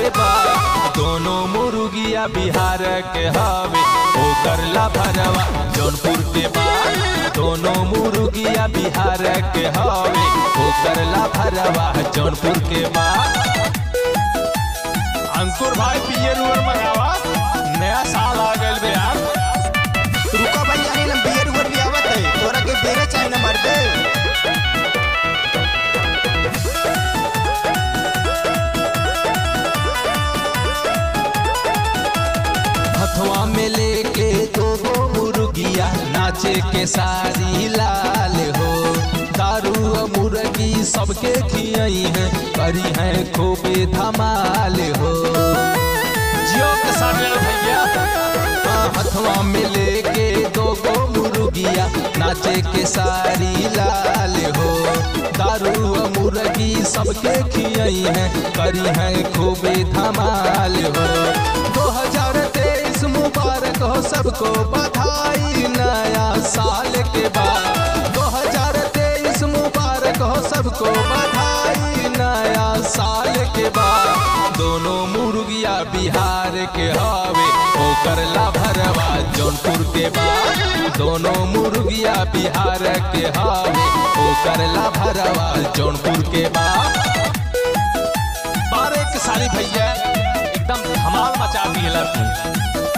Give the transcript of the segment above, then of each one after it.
के बा दोनों मुर्गिया बिहार के हवे ओकर ला भरवा जौनपुर के बा दोनों मुर्गिया बिहार के हवे ओकर ला भरवा जौनपुर के बा अंकुर भाई पियर उयर मंगावा नया साल आ गइल बे यार रुको भाई यानी लम बियर उयर भी आवत है तोरा के बेरे चाहे ना मर दे हथवा में लेके दो गो मुर्गिया नाचे के सारी लाल हो दारू और मुर्गी सबके खियाई है करी है खूबे धमाल हो जियो के सारे भैया हाँ, हथवा में लेके दो गो मुर्गिया नाचे के सारी लाल हो दारू और मुर्गी सबके खियाई है करी है खूबे धमाल हो दो हजार तेईस मुबारक हो सबको बधाई नया साल के बाद दो हजार तेईस मुबारक हो सबको बधाई नया साल के बाद दोनों मुर्गिया बिहार के हवे ओकर ला भरवा जौनपुर के बाद दोनों मुर्गिया बिहार के हवे ओकर ला भरवा जौनपुर के बाद बारह के सारी भैया एकदम धमाल मचा दिए लड़की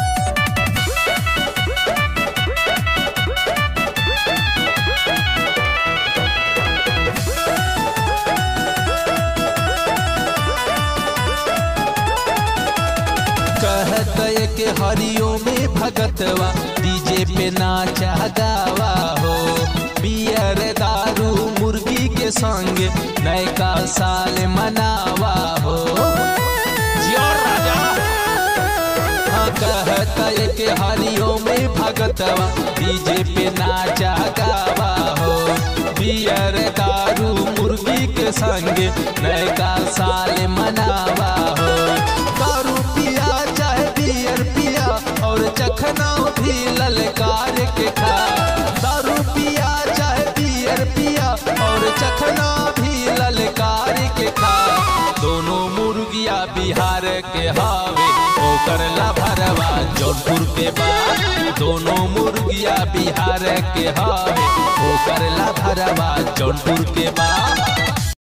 कहत के हरियो में भगतवा डीजे पे नाचा गावा हो बियर दारू मुर्गी के संग नयका साल मनावा हो जियो राजा हाँ कहत के हरियो में भगतवा डीजे पे नाचा गावा हो बियर दारू मुर्गी के संग नयका साल मनावा हो दारू पिया चाहे बियर पिया और चखना भी ललकार के खा दारू पिया चाहे बियर पिया और चखना भी ललकार के खा दोनों मुर्गिया बिहार के हावे ओकर ला भरवा जौनपुर के बाद दोनों मुर्गिया बिहार के हावे ओकर ला भरवा जौनपुर के बाद